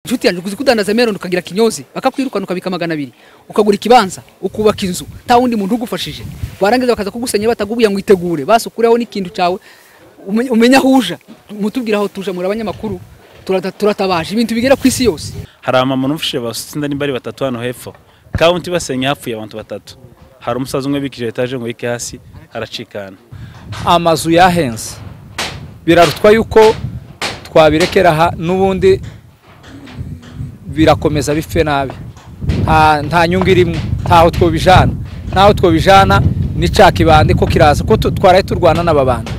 inshuti yanjye uzi kudandaza meroni ukagira kinyozi bakakwirukana ukabika magana abiri ukagura ikibanza ukubaka inzu nta wundi muntu ugufashije barangiza bakaza kugusenya batagubuya ngo itegure basi ukureho n'ikintu cyawe umenye- umenye aho uja mutubwira aho tuja muri abanyamakuru turata- turatabaje ibintu bigera ku isi yose hari amama numfashije basinda nimba ari batatu hano hepfo kaunti basenya hapfuye abantu batatu hari umusaza umwe bikije etaje ngo yike hasi aracikana amazu yahenze birarutwa yuko twabirekera aha n'ubundi birakomeza bipfe nabi nta nta nyungu irimo ntaho twobijana ntaho twobijana n'icya kibande ko kiraza ko tu- twaraye turwana n'ababanda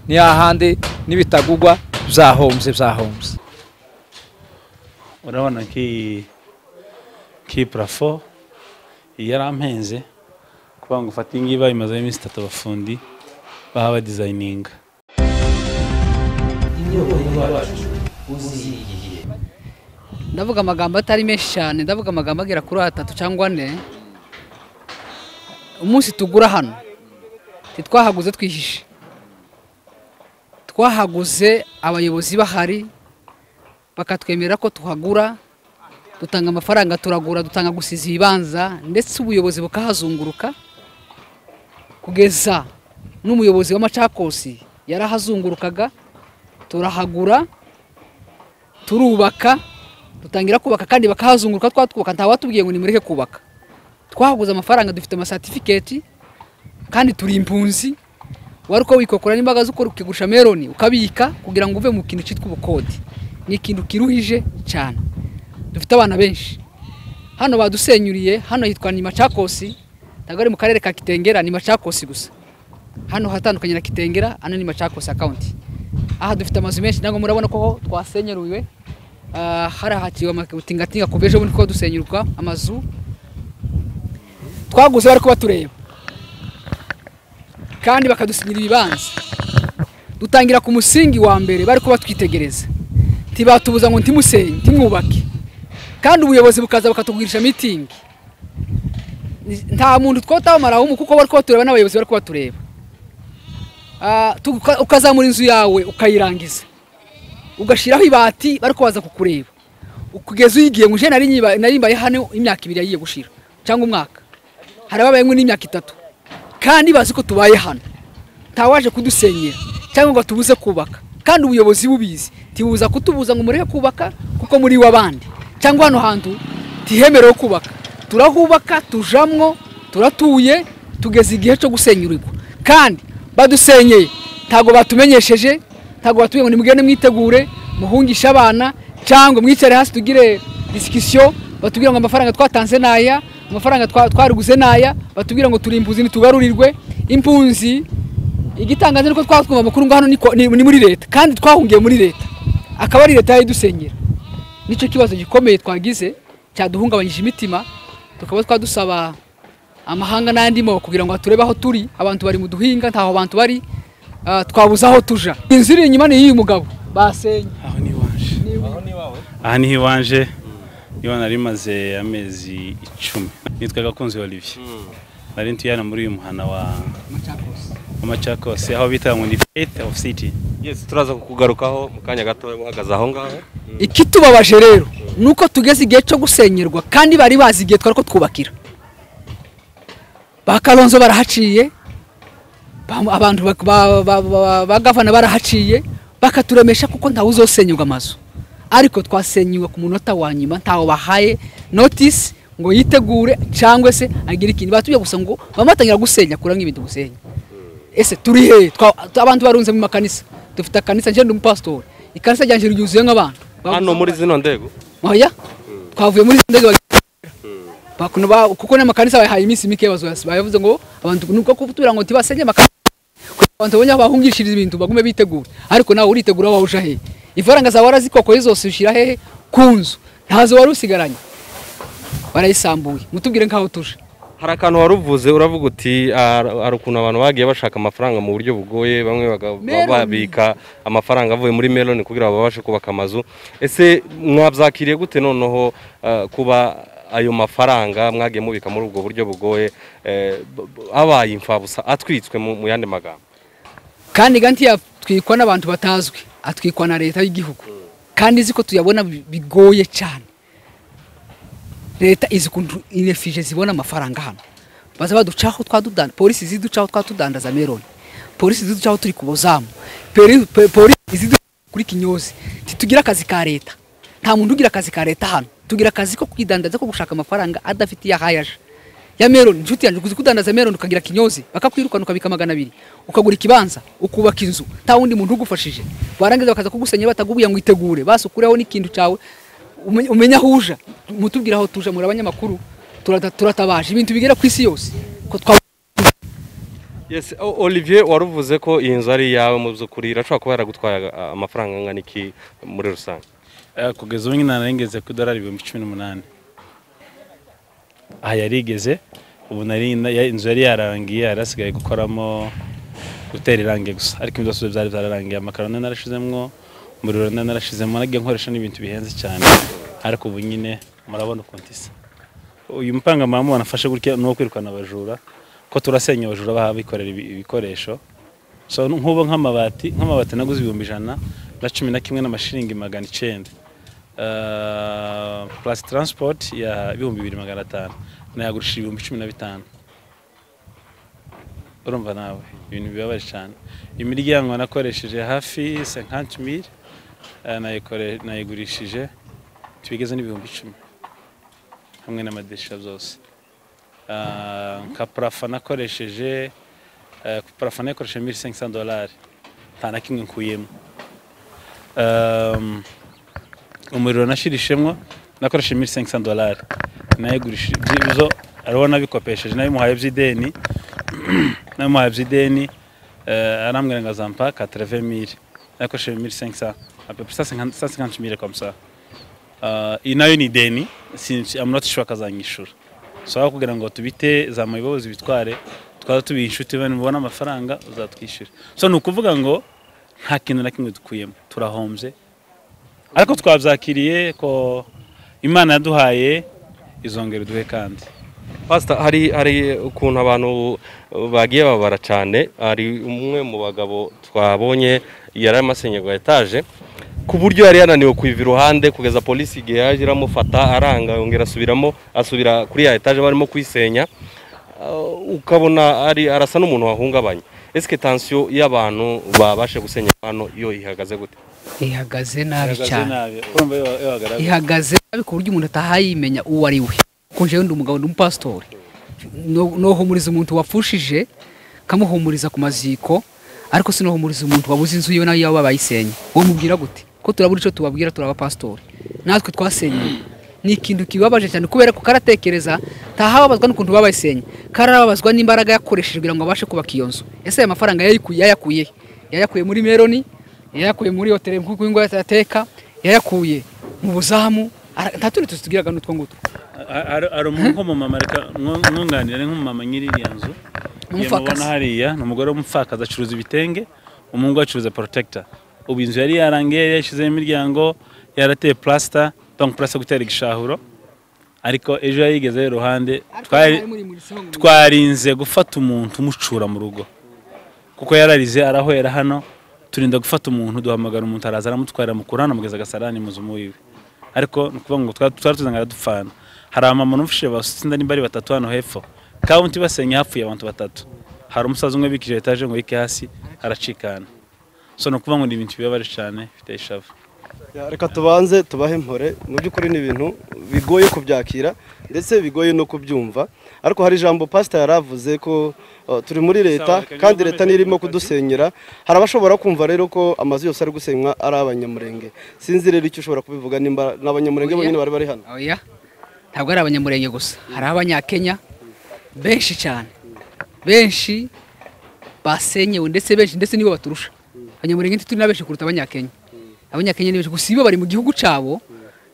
ni hahandi n'ibitagugwa byahombye byahombye urabona ki ki parafo iyi yari ampenze kuvuga ngo ufate iyi ngiyi bayimazeho iminsi itatu abafundi baba badizayininga ndavuga amagambo atari menshi cyane ndavuga amagambo agera kuri atatu cyangwa ane umunsi tugura hano ntitwahaguze twihishe twahaguze abayobozi bahari bakatwemerera ko tuhagura dutanga amafaranga turagura dutanga gusiza ibibanza ndetse ubuyobozi bukahazunguruka kugeza n'umuyobozi w'amacakosi yarahazungurukaga turahagura turubaka dutangira kubaka kandi bakahazunguruka twatwubaka nta watubwiye ngo nimureke kubaka twahaguze amafaranga dufite amasatifiketi kandi turi impunzi wari uko wikokora n'imbaga z'ukora ukigurisha meroni ukabika kugira ngo uve mu kintu cyitwa ubukode ni ikintu kiruhije cyane dufite abana benshi hano badusenyuriye hano hitwa ni macakosi ntabwo ari mu karere ka kitengera ni macakosi gusa hano hatandukanye na kitengera hano ni macakosi akawunti aha dufite amazu menshi ntabwo murabona ko twasenyeruriwe Ah, harahatiwe amatingatinga kuva ejo bundi ko dusenyurwa amazu twaguze bari kuba tureba kandi bakadusinyira ibibanza dutangira ku musingi wa mbere bari kuba twitegereza ntibatubuza ngo ntimusenye ntimwubake kandi ubuyobozi bukaza bakatugurisha mitingi Ni- nta muntu twotawamaraho umu kuko bari kuba tureba n'abayobozi bari kuba tureba Ah, tu- uka- ukazamura inzu yawe ukayirangiza ugashyiraho ibati bari kubaza kukureba kugeza uyigiye ngo uje nari nyiba- nari mbaye hano imyaka ibiri yagiye gushira cyangwa umwaka hari ababayemo n'imyaka itatu kandi bazi ko tubaye hano ntawaje kudusenyera cyangwa ngo tubuze kubaka kandi ubuyobozi bubizi ntibuza kutubuza ngo mureke kubaka kuko muri w'abandi cyangwa hano hantu ntihemerewe kubaka turahubaka tujamwo turatuye tugeze igihe cyo gusenyurirwa kandi badusenyeye ntabwo batumenyesheje ntabwo batubwiye ngo nimugende mwitegure muhungishe abana cyangwa mwicare hasi tugire disikisiyo batubwira ngo amafaranga twatanze n'aya amafaranga twa- twariguze n'aya batubwira ngo turi impunzi ntitugarurirwe impunzi igitangaje ni uko twatwumva amakuru ngo hano ni ko- ni ni muri leta kandi twahungiye muri leta akaba ari leta yayidusenyera nicyo kibazo gikomeye twagize cyaduhungabanyije imitima tukaba twadusaba amahanga n'andi moko kugira ngo aturebe aho turi abantu bari mu duhinga ntaho abantu bari ah, twabuze aho tuja inzu iri inyuma ni iy'uyu mugabo basenye aho ni iwanje aha niho iwanje niho nari maze amezi icumi nitwa gakunzi olivier nari ntuye hano muri uyu muhana wa w'amacakose aho bita ngo ni faith of city Yes, turaza kukugarukaho mu kanya gato uhagaze aho ngaho ikitubabaje rero ni uko tugeze igihe cyo gusenyerwa kandi bari bazi igihe twari ko twubakira ba karonzo barahaciye ba- abantu bak- ba- ba- ba- ba gavana barahaciye bakaturemesha kuko ntawe uzosenyerwa amazu ariko twasenyuwe ku munota wa nyuma ntawe bahaye notisi ngo yitegure cyangwe se agire ikintu batubye gusa ngo bamatangira gusenya kura nk'ibintu gusenya ese turi he Twa- abantu barunze mu makanisa dufite akanisa njye ndi umupasitori ikanisa ryanjye ryuzuye nk'abantu hano muri zino ndego oya twavuye muri sindege bakuno ba kuko n'amakanisa bayahaye iminsi mike bazoyasi bayavuze ngo abantu nuko kutubira ngo tibasenye amakanisa kugira abantu babonye aho bahungishiriza ibintu bagume bitegura ariko nawe uritegura wawe uja hehe ifaranga zawe warazikokoye zose ushyira hehe ku nzu ntazo wari usigaranye barayisambuye mutubwire nk'aho tuje hari akantu wari uvuze uravuga uti "Ah, hari ukuntu abantu bagiye bashaka amafaranga mu buryo bugoye bamwe baga- Meloni. babika amafaranga avuye muri meloni kugira ngo babashe kubaka amazu ese mwabyakiriye gute noneho ah, kuba ayo mafaranga mwagiye mubika muri ubwo buryo bugoye eh, b- b- abaye imfabusa atwitswe mu mu yandi magambo kandi ganti yatwikwa n'abantu batazwi atwikwa na leta y'igihugu kandi izi ko tuyabona bi- bigoye cyane leta izi ukuntu inefije zibona amafaranga hano baza baducaho twadudanda polisi ziducaho twatudandaza meloni polisi ziducaho turi ku buzamu peri- pe- polisi ziducaho kuri kinyozi ntitugira akazi ka leta nta muntu ugira akazi ka leta hano tugira akazi ko kwidandaza ko gushaka amafaranga adafite iyo ahaye aje ya meloni inshuti yanjye kuzi kudandaza meloni ukagira kinyozi bakakwirukana ukabika magana abiri ukagura ikibanza ukubaka inzu nta wundi muntu ugufashije barangiza bakaza kugusenya batagubuye ngo itegure basukureho n'ikintu cyawe umenye- umenye aho uja mutubwira aho tuja muri abanyamakuru turata- turatabaje ibintu bigera ku isi yose ko twa Yes, o- Olivier waruvuze ko iyi nzu ari iyawe mu by'ukuri irashobora kuba yaragutwaye ah, amafaranga angana iki muri rusange Eh, kugeza ubu nyine narengeze ku idolari ibihumbi cumi n'umunani aha yarigeze ubu nari ya- inzu yari yarangiye yari asigaye gukoramo gutera irangi gusa ariko ibyo byose byari byararangiye amakaro nari narashizemo umuriro nari narashizemo nagiye nkoresha n'ibintu bihenze cyane ariko ubu nyine murabona ukuntu isa uyu mupanga mama wanafashe gutya ni uwo kwirukana abajura ko turasenya abajura baha bikorera ibi- ibikoresho so nk'ubu nk'amabati nk'amabati naguze ibihumbi ijana na cumi na kimwe n'amashiringi magana icyenda Uh, plus transport ya ibihumbi bibiri magana atanu nayagurishije ibihumbi cumi na bitanu urumva nawe ibintu bibabaje cyane imiryango nakoresheje hafi 50000 eh, nayikore- nayigurishije tubigeze n'ibihumbi icumi hamwe n'amadirisha zose Ah, nka parafa nakoresheje eh, parafa nayikoresheje 1500 dolari nta na kimwe nkuyemo Um, umuriro nashirishemo nakoresheje 1500 dolari nayigurishije ibyo ariho nabikopesheje nabimuhaye by'ideni namuhaye by'ideni eh, arambwira ngo azampa 80000 nakoresheje 1500 à peu près 150 150 000 comme ça uh, iyi nayo ni ideni sinzi I'm not sure akazanyishura so aho kugira ngo tubite za mayibozi bitware twaza tubiha inshuti bane mubona amafaranga uzatwishyura so ni ukuvuga ngo nta kintu na kimwe dukuyemo turahombye ariko twabyakiriye ko imana yaduhaye izongera iduhe kandi Pastor hari hari ukuntu abantu bagiye babara cyane hari umwe mu bagabo twabonye yari amasenye rwa etaje ku buryo yari yananiwe kuyiva iruhande kugeza polisi igihe yaje iramufata aranga yongera asubiramo asubira kuri ya etaje barimo kuyisenya Uh, ukabona ari arasa n'umuntu wahungabanye esike tansiyo y'abantu babashe gusenya hano iyo ihagaze gute ihagaze nabi Ihagaze cyane nabi urumva iyo iyo hagaragaye ihagaze nabi ku buryo umuntu atahayimenya uwo ari we kuko njyewe ndi umugabo ndi umupasitori No- nohumuriza umuntu wapfushije kamuhumuriza ku maziko ariko sinohumuriza umuntu wabuze inzu yiwe nayo yaba bayisenye uwo mubwira gute ko turabura icyo tubabwira turabapasitori natwe twasenye ni ikintu kibabaje cyane kubera ko karatekereza ntahababazwa n'ukuntu babayisenye karababazwa n'imbaraga yakoresheje kugira ngo abashe kubaka iyo nzu ese aya mafaranga yayikuye yayakuye yayakuye muri meroni yayakuye muri hoteli nk'uko ingo yateka yayakuye mu buzamu ara- nta tundi tuzi tugiraga n'utwo ngutwo hari umuntu nk'umumama reka mwo- mwunganire nk'umumama nyiri iriya nzu Umupfakazi. yamubona hariya ni umugore w'umupfakazi acuruza ibitenge umuhungu we acuruza protector ubu inzu yari yarangiye yashyizemo imiryango yarateye plaster donc plaster gutera igishahuro ariko ejo yayigeze iruhande twari twarinze gufata umuntu umucura mu rugo kuko yararize arahwera hano turinda gufata umuntu duhamagara umuntu araza aramutwara mukuru hano mugeza agasarani muzumu wiwe ariko ni ukuvuga ngo twari twari tuzanga aradupfana hari amama n'umufashe basinda nimba ari batatu hano hepfo kabundi basenya hapfuye abantu batatu hari umusaza umwe bikije etaje ngo yike hasi aracikana so ni ukuvuga ngo ni ibintu bibabaje cyane bifite ishavu Ya, reka tubanze tubahe impore mu by'ukuri ni ibintu bigoye kubyakira ndetse bigoye no kubyumva ariko hari ijambo pasita yaravuze ko uh, turi muri leta Sawa, reka kandi nyuma leta mbere nirimo y'uko tukazi. kudusenyera hari abashobora kumva rero ko amazu yose ari gusenywa ari abanyamurenge sinzi rero icyo ushobora kubivuga nimba ni abanyamurenge Oya. bonyine bari bari hano oya ntabwo ari abanyamurenge gusa hari abanyakenya benshi cyane benshi basenyewe ndetse benshi ndetse nibo baturusha abanyamurenge ntituri na benshi kuruta abanyakenya abanyakenya ni benshi gusa iyo bari mu gihugu cyabo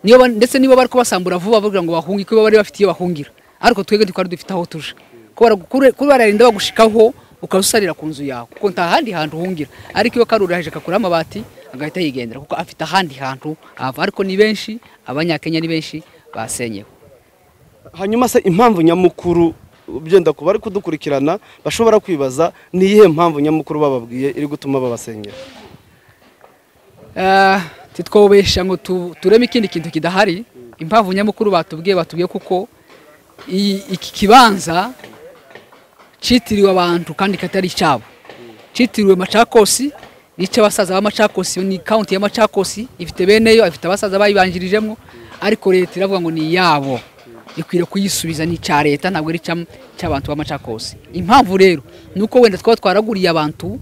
niyo ba- ndetse nibo bari kubasambura vuba bavuga ngo bahunge ko baba bari bafite iyo bahungira ariko twebwe ntitwari dufite aho tuja kubera kure- kuba bararinda bagushikaho ukawusarira ku nzu yawe kuko nta handi hantu uhungira ariko iyo karuraje kakura amabati agahita yigendera kuko afite ahandi hantu hava ariko ni benshi abanyakenya ni benshi basenyewe hanyuma se impamvu nyamukuru byenda kuba bari kudukurikirana bashobora kwibaza ni iyihe mpamvu nyamukuru bababwiye iri gutuma babasenyera Eh, titwobesha ngo tu- tureme ikindi kintu kidahari impamvu nyamukuru batubwiye batubwiye kuko iyi- iki kibanza cyitiriwe abantu kandi katari icyabo cyitiriwe macakosi ni icy'abasaza b'amacakosi ni kaunti y'amacakosi ifite beneyo ifite abasaza bayibanjirijemo ariko leta iravuga ngo ni iyabo ikwiriye kuyisubiza ni icya leta ntabwo ari icy'am- icy'abantu b'amacakosi impamvu rero ni uko wenda twaba twaraguriye abantu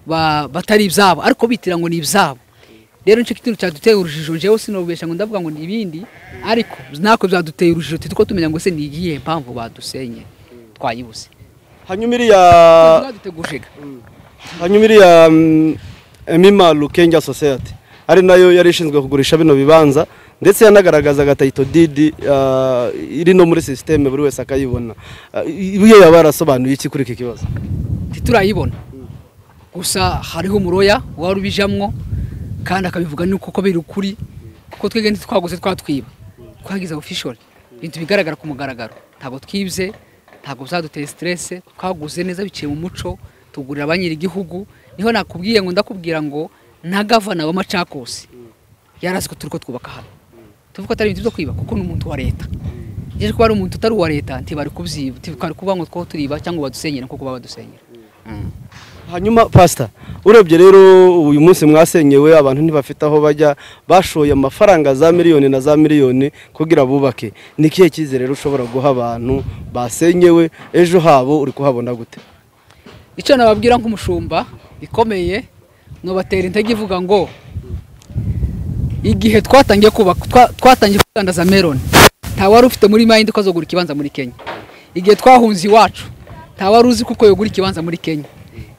ba- batari ibyabo ariko bitira ngo ni ibyabo rero nicyo kintu cyaduteye urujijo njyewe sinobesha ngo ndavuga ngo ni ibindi ariko ntako byaduteye urujijo turi ko tumenya ngo se ni iyihe mpamvu badusenye twayibuse hanyuma iriya duteguje hanyuma iriya mm, emima rukenge sosiyete ari nayo yari ishinzwe kugurisha bino bibanza ndetse yanagaragazaga tayito didi ah, iri no muri sisiteme buri wese akayibona Ah, iyo yaba yarasobanuye iki kuri iki kibazo ntiturayibona gusa hariho umuroya wari ubijamwo kandi akabivuga ni kuko biri ukuri kuko twebwe ntitwaguze twatwiba twagize official ibintu bigaragara ku mugaragaro ntabwo twibye ntabwo byaduteye stress twaguze neza biciye mu muco tugurira abanyiri igihugu niho nakubwiye ngo ndakubwira ngo nta gavana wa macakosi yarazi ko turi ko twubaka hano tuvuga ko atari ibintu byo kwiba kuko ni umuntu wa leta yeje kuba ari umuntu utari uwa leta ntibari kubyiba ntibari kuvuga ngo two turiba cyangwa badusenyera kuko baba badusenyera hanyuma pasita urebye rero uyu munsi mwasenyewe abantu ntibafite aho bajya bashoye amafaranga za miliyoni na za miliyoni kugira bubake ni ikihe cyizere rero ushobora guha abantu basenyewe ejo habo uri kuhabona gute icyo nababwira nk'umushumba bikomeye nubatera intege ivuga ngo igihe twatangiye kubaka twa- twatangiye kudandaza meloni nta wari ufite muri mayindi ko azogura ikibanza muri kenya igihe twahunze iwacu nta wari uzi kuko yogura ikibanza muri kenya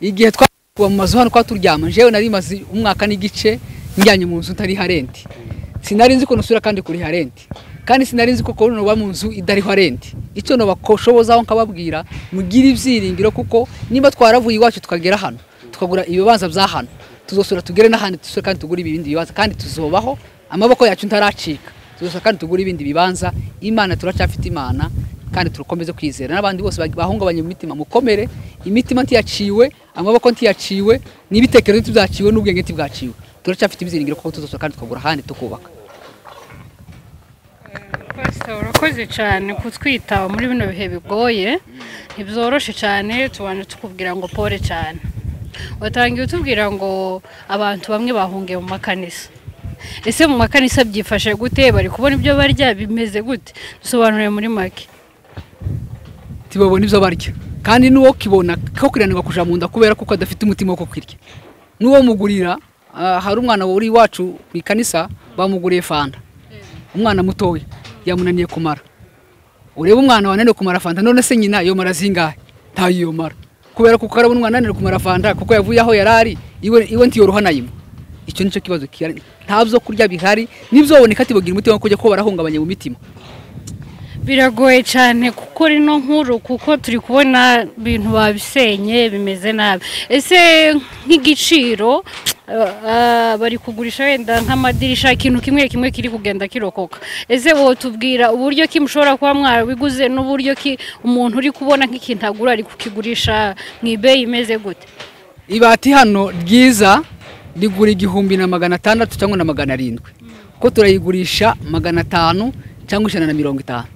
igihe twakuba mu mazu hano twaturyama njyewe nari maze umwaka n'igice njyanye mu nzu ntariha renti sinari nzi ko nusura kandi kuriha renti kandi sinari nzi ko kubona uba mu nzu idariho renti icyo nabakoshobozaho nkababwira mugire ibyiringiro kuko niba twaravuye iwacu tukagera hano tukagura ibibanza bya hano tuzosura tugere n'ahandi dusure kandi tugure ibindi bibanza kandi tuzobaho amaboko yacu ntaracika tuzosura kandi tugure ibindi bibanza imana turacyafite imana kandi turakomeze kwizera n'abandi bose bahungabanye mu mitima mukomere imitima ntiyaciwe amaboko ntiyaciwe n'ibitekerezo ntibyaciwe n'ubwenge ntibwaciwe turacyafite ibyiringiro kuko tuzosura kandi tukagura ahandi tukubaka Pastor, urakoze cyane kutwitaho muri bino bihe bigoye ntibyoroshe cyane tubanje tukubwira ngo pole cyane watangiye utubwira ngo abantu bamwe bahungiye mu makanisa ese mu makanisa byifashe gute bari kubona ibyo barya bimeze gute dusobanurire muri make ntibabona ibyo barya kandi n'uwo kibona ko kiranirwa kuja mu nda kubera kuko adafite umutima wo kukirya n'uwo mugurira ah, hari umwana uri iwacu ku ikanisa bamuguriye fanta umwana mutoya yamunaniye kumara ureba umwana wananiwe kumara fanta none se nyina iyo mara zingahe ntayo iyo mara kubera kuko arabona umwana ananiwe kumara fanta kuko yavuye aho yari ari iwe, iwe ntiyoroha na yimwe icyo nicyo kibazo kihari nta byo kurya bihari n'ibyoboneka tibagira umutima wo kujya ko barahungabanya mu mitima biragoye cyane gukora ino nkuru kuko turi kubona ibintu babisenye bimeze nabi ese nk'igiciro eh, ah, bari kugurisha wenda nk'amadirisha ikintu kimwe kimwe kiri kugenda kirokoka ese wotubwira uburyo ki mushobora kuba mwabiguze n'uburyo ki umuntu uri kubona nk'ikintu agura ari kukigurisha mu ibeyi imeze gute ibati hano ryiza rigura igihumbi na magana atandatu cyangwa na magana arindwi kuko turayigurisha magana atanu cyangwa ijana na mirongo itanu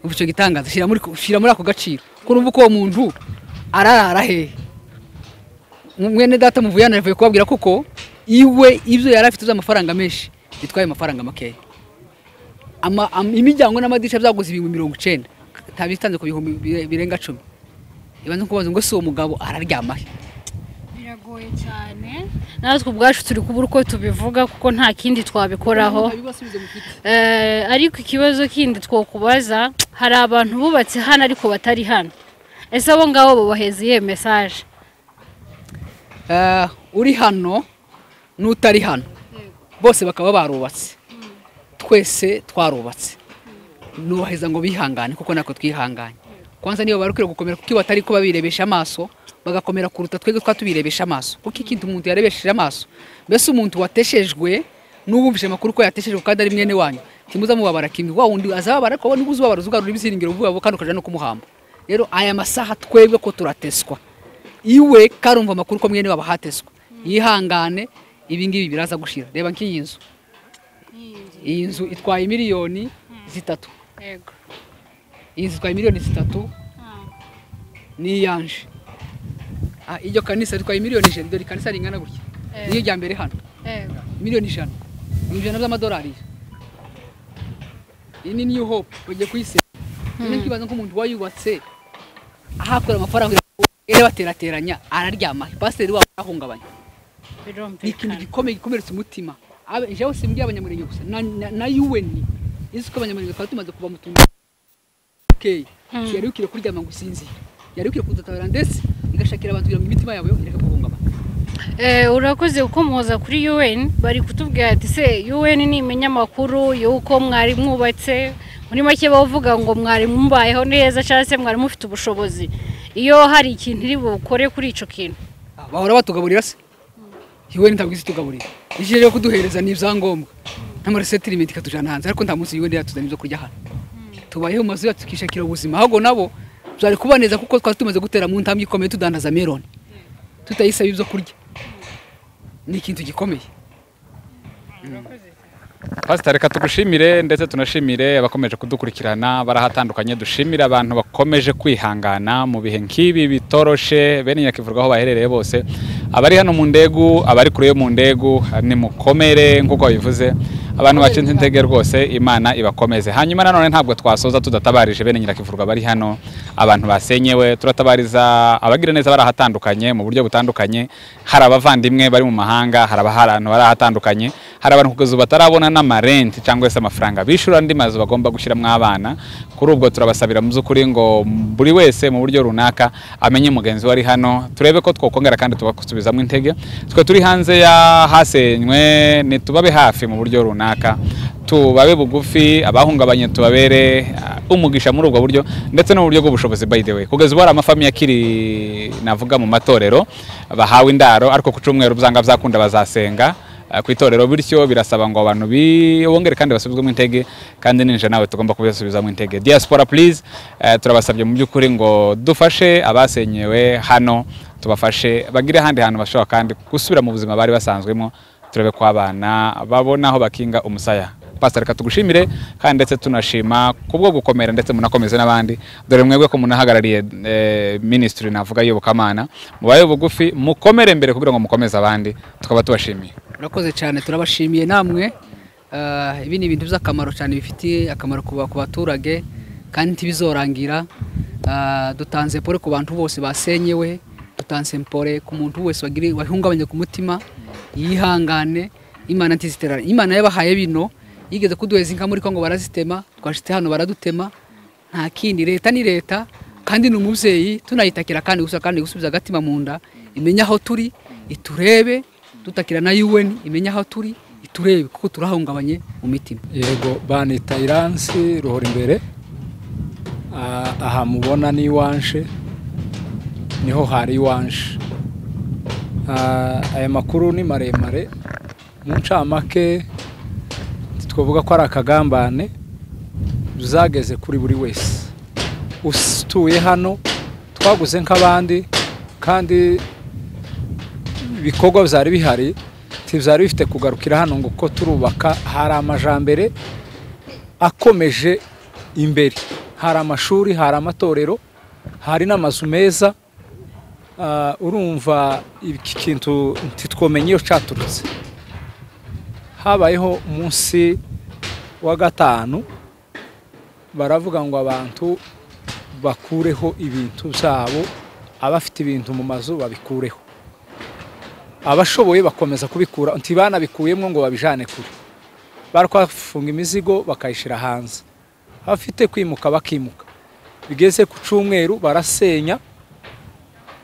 ubu icyo gitangaza shyira muri shyira muri ako gaciro kuko urumva uko uwo muntu ararara hehe mwene data muvuye hano yavuye kubabwira kuko iwe ibyo yari afite by'amafaranga menshi bitwaye amafaranga makeya Ama- am- imiryango n'amadirishya byaguze ibihumbi mirongo icyenda ntabitanze ku bihumbi bire- birenga cumi ibanza kubaza ngo si uwo mugabo araryama he biragoye cyane natwe ubwacu turi kubura uko tubivuga kuko nta kindi twabikoraho Eh, ariko ikibazo kindi twokubaza hari abantu bubatse hano ariko batari hano ese abo ngabo bubaheza iyihe mesaje Eh, uri hano n'utari hano bose bakaba barubatse twese twarubatse nubaheza ngo bihangane kuko nako twihanganye kwanza niba bari kwiriye gukomera kuko iyo batari kuba birebesha amaso bagakomera kuruta twebwe twa tubirebesha amaso kuko ikintu umuntu yarebesheje amaso mbese umuntu wateshejwe n'ubumvise amakuru ko yateshejwe kandi ari mwene wanyu ntimuzamubabara kimwe wa wundi azababara ariko wowe nibwo uzababara uzugarura ibyiringiro ubwabo kandi ukaja no kumuhamba rero aya masaha twebwe ko turateswa iwe karumva amakuru ko mwene wabo hateswa yihangane ibi ngibi biraza gushira reba nk'iyi nzu iyi nzu itwaye miliyoni zitatu yego iyi nzu itwaye miliyoni zitatu ni iyanje Ah, iryo kanisa ritwaye miliyoni ijana dore ikanisa ringana gutya Eh. niyo rya mbere hano yego miliyoni ijana ibihumbi ijana by'amadolari iyi ni new hope bagiye kuyisenya rero nkibaza ko umuntu wayubatse ahakora amafaranga rero baterateranya araryama pasiteri wabo arahungabanya ni ikintu birumvikana gikomeye gikomeretsa umutima Abe- jewe si mbwiye abanyamurenge gusa na- na- na yuweni izi ko abanyamurenge twari tumaze kuva mu tuntu okay yari ukire kuryama ngo usinzire yari ukire kudatabara ndetse igashakira abantu kugira ngo imitima yabo yo ireke guhungabana Eh, urakoze kuko muhoza kuri UN bari kutubwira ati se UN ni iminyamakuru y'uko mwari mwubatse muri make bavuga ngo mwari mubayeho neza cyangwa se mwari mufite ubushobozi iyo hari ikintu iri bukore kuri ico kintu Ah, bahora batugaburira se yuweni ntabwo izi tugaburira ije rero kuduhereza ni ibyangombwa nk'amaresitirimenti ikatujyana hanze ariko nta munsi yuweni yatuzana ibyo kurya hano tubayeho mu mazu yacu tukishakira ubuzima ahubwo nabo byari kubaneza kuko twari tumaze gutera mu ntambwe ikomeye tudandaza meloni tutayisaba ibyo kurya ni ikintu gikomeye pasitari reka tugushimire ndetse tunashimire abakomeje kudukurikirana barahatandukanye dushimire abantu bakomeje kwihangana mu bihe nk'ibi bitoroshe bene nyakivurwa aho baherereye bose abari hano mu ndegu abari kure yo mu ndegu ni mukomere nk'uko babivuze abantu bacinze intege rwose imana ibakomeze hanyuma nanone ntabwo twasoza tudatabarije bene nyirakivurwa bari hano abantu basenyewe turatabariza abagira neza bari ahatandukanye mu buryo butandukanye hari abavandimwe bari mu mahanga hari abahantu bari ahatandukanye hari abantu kugeza ubu batarabona n'amarenti cyangwa se amafaranga bishyura andi mazu bagomba gushyiramo abana kuri ubwo turabasabira mu by'ukuri ngo buri wese mu buryo runaka amenye mugenzi we ari hano turebe ko twakongera kandi tubasubizamo intege twe turi hanze y'ahasenywe ntitubabe hafi mu buryo runaka tubabe bugufi abahungabanye tubabere uh, umugisha muri ubwo buryo ndetse no mu buryo bw'ubushobozi by the way kugeza ubu hari amafamiye akiri navuga mu matorero bahawe indaro ariko ku cyumweru byanga byakunda bazasenga uh, ku itorero bityo birasaba ngo abantu bongere kandi basubizwemo intege kandi ninjira nawe tugomba kubisubizamo intege diaspora please uh, turabasabye mu by'ukuri ngo dufashe abasenyewe hano tubafashe bagire ahandi hantu bashobora kandi gusubira mu buzima bari basanzwemo turebe ko abana babona aho bakinga umusaya pasitari reka tugushimire kandi ndetse tunashima ku bwo gukomera ndetse munakomeze n'abandi dore mwebwe ko munahagarariye eh, minisitiri navuga y'iyobokamana mubaye bugufi mukomere imbere kugira ngo mukomeze abandi tukaba tubashimiye murakoze cyane turabashimiye namwe Ah, ibi ni ibintu by'akamaro cyane bifitiye akamaro ku ba- ku baturage kandi ntibizorangira Ah, dutanze pore ku bantu bose basenyewe dutanze pore ku muntu wese wagiri- wahungabanye ku mutima yihangane imana ntiziterane imana yabahaye bino yigeze kuduheza inka muri kongo barazitema twashite hano baradutema nta kindi leta ni leta kandi ni umubyeyi tunayitakira kandi gusa kandi gusubiza agatima mu nda imenya aho turi iturebe dutakira na UN imenya aho turi iturebe kuko turahungabanye mu mitima yego banita iransi ruhora imbere Ah, aha mubona ni iwanje niho hari iwanje Ah, aya makuru ni maremare mu ncamake twavuga ko ari akagambane zageze kuri buri wese utuye hano twaguze nk'abandi kandi ibikorwa byari bihari byari bifite kugarukira hano ngo uko turubaka hari amajambere akomeje imbere hari amashuri hari amatorero hari n'amazu meza Ah, urumva iki kintu ntitwomenya iyo cyaturutse habayeho umunsi wa gatanu baravuga ngo abantu bakureho ibintu byabo abafite ibintu mu mazu babikureho abashoboye bakomeza kubikura nti banabikuyemo ngo babijane kure bafunga imizigo bakayishyira hanze abafite kwimuka bakimuka bigeze ku cyumweru barasenya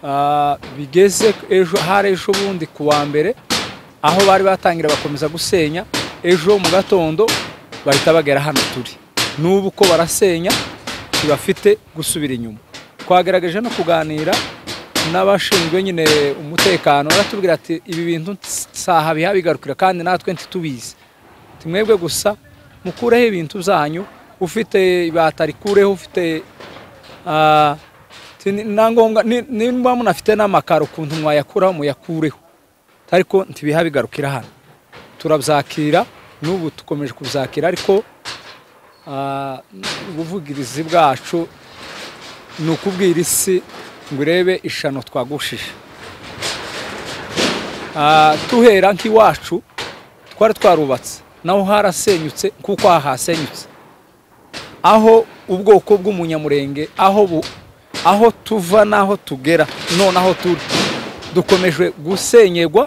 Ah, bigeze ejo hari ejo bundi ku wa mbere aho bari batangira bakomeza gusenya ejo mu gatondo bahita bagera hano turi n'ubu ko barasenya ntibafite gusubira inyuma twagerageje no kuganira n'abashinzwe nyine umutekano baratubwira ati ibi bintu saha bihabigarukira kandi natwe ntitubizi timwebwe gusa mukureho ibintu byanyu ufite ibata rikureho ufite ah, ti- ni- na ngombwa ni- nimba munafite n'amakaro ukuntu mwayakuraho muyakureho ariko ntibiha bigarukira hano turabyakira n'ubu dukomeje kubyakira ariko ah, ubuvugirizi bwacu ni ukubwira isi ngo urebe ishano twagushije Ah, tuhera nk'iwacu twari twarubatse naho harasenyutse kuko aha hasenyutse aho ubwoko bw'umunyamurenge aho bu, aho tuva n'aho tugera nonaho turi dukomeje gusenyegwa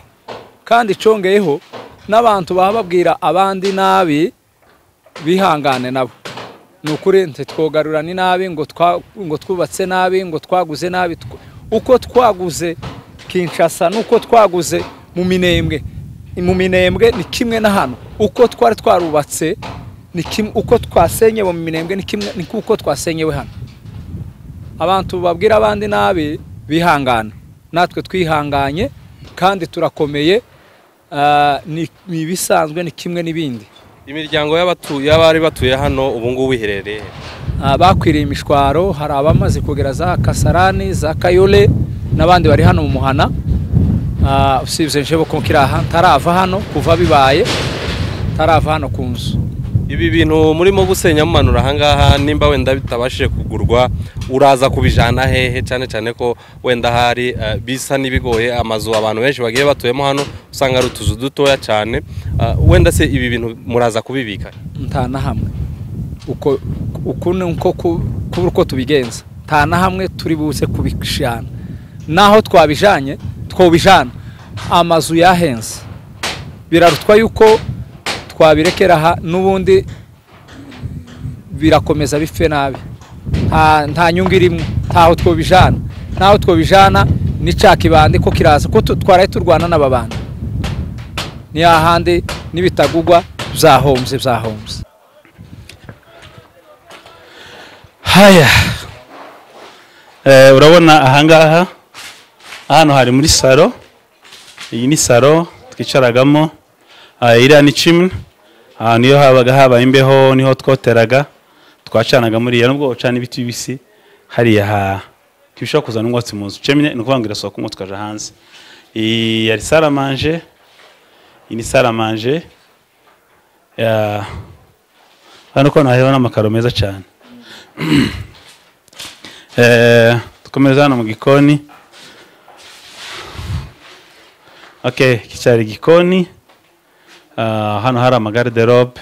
kandi icongeyeho n'abantu baba babwira abandi nabi bihangane nabo ni ukuri ntitwogarura ni nabi ngo twa- ngo twubatse nabi ngo twaguze nabi tw- uko twaguze kinshasa n'uko twaguze mu minembwe mu minembwe ni kimwe na hano uko twari twarubatse ni kimwe uko twasenyewe mu minembwe ni kimwe ni uko twasenyewe hano abantu babwira abandi nabi bihangana natwe twihanganye kandi turakomeye ah, ni ni ibisanzwe ni kimwe n'ibindi imiryango y'abatu- y'abari batuye hano ubu ngubu iherereye he? Ah, bakwiriye imishwaro hari abamaze kugera za kasarani za kayole n'abandi bari hano mu muhana Ah, usibye njyewe ko nkiri aha ntarava hano kuva bibaye ntarava hano ku nzu ibi bintu murimo gusenya mumanura ahangaha nimba wenda bitabashije kugurwa uraza kubijana hehe cyane cyane ko wenda hari eh, bisa n'ibigoye amazu abantu benshi bagiye batuyemo hano usanga ari utuzu dutoya cyane Eh, wenda se ibi bintu muraza kubibika nta na hamwe uko uku ni uko ku- kuba uko tubigenza nta na hamwe turi buze kubijana naho twabijanye twobijana amazu yahenze birarutwa yuko twabirekera aha n'ubundi birakomeza bife nabi nta nta nyungu irimo ntaho twobijana naho twobijana n'icya kibande ko kiraza ko tu- twaraye turwana n'aba bantu ni hahandi n'ibitagugwa byahombye byahombye haya Eh, urabona ahangaha hano hari muri salo iyi ni salo twicaragamo Ah, iriya ni chimney ahantu iyo habaga habaye imbeho niho twoteraga twacanaga muri iyo nubwo bacana ibiti bibisi hariya ha ntibishobora kuzana umwotsi mu nzu chimney ni ukuvuga ngo irasohoka umwotsi ukaja hanze iyi yari saramanje iyi ni saramanje Ah, hano ko hariho n'amakaro meza cyane Eh, dukomeza hano mu gikoni okay iki cyari igikoni Ah, hano hari amagariderobe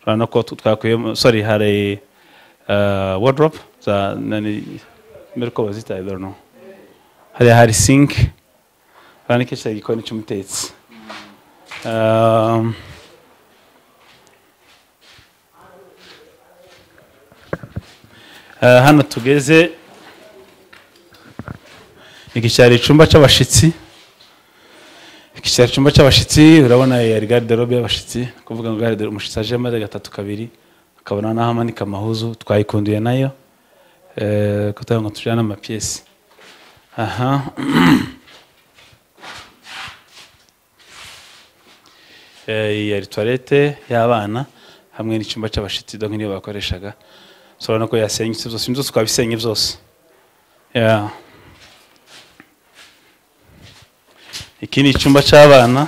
urabona ko tu- twakuyemo sorry hari uh, wardrobe za nani mbere uko bazita I don't know hari hari sink urabona ko iki cyari igikoni cy'umutetsi um, Eh, hano tugeze iki cyari icyumba cy'abashyitsi iki cyari icyumba cy'abashyitsi urabona yari gariderobe y'abashyitsi ni ukuvuga ngo gariderobe umushyitsi aje maze gatatu kabiri akabona n'aho amanika amahuzu twayikunduye nayo eh, kugira ngo tujyane amapiyesi aha Eh, iyi yari tuwarete y'abana hamwe n'icyumba cy'abashyitsi dore niyo bakoreshaga urabona ko yasenyutse byose inzu twabisenye byose Yeah. iki ni icyumba cy'abana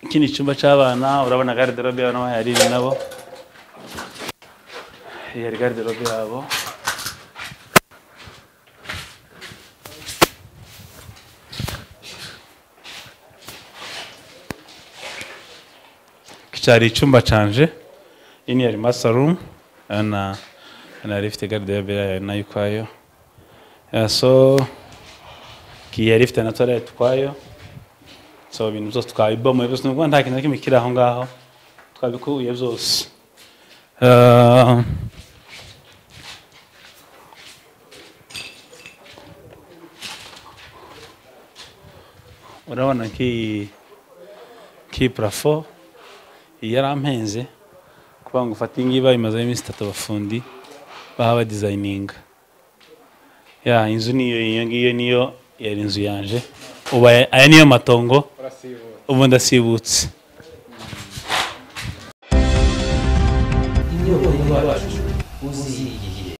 iki ni icyumba cy'abana urabona gariderobe yabo n'aho yari iri nabo iyi yari gariderobe yabo iki cyari icyumba canje iyi ni yari masarumu na yari ifite gariderobe yayo nayo ukwayo Yeah, so ki yari ifite na toilette ukwayo so ibintu byose twabibomoye byose nubwo nta kintu na kimwe kiri aho ngaho twabikuye byose Ah, urabona ki ki plafo iyi yari ampenze kuvuga ngo ufate iyi ngiyi bayimazeho iminsi itatu abafundi baba badizayininga ya inzu niyo iyo ngiyo niyo yari inzu yanje ubu aya aya niyo matongo ubu ndasibutse Inyubako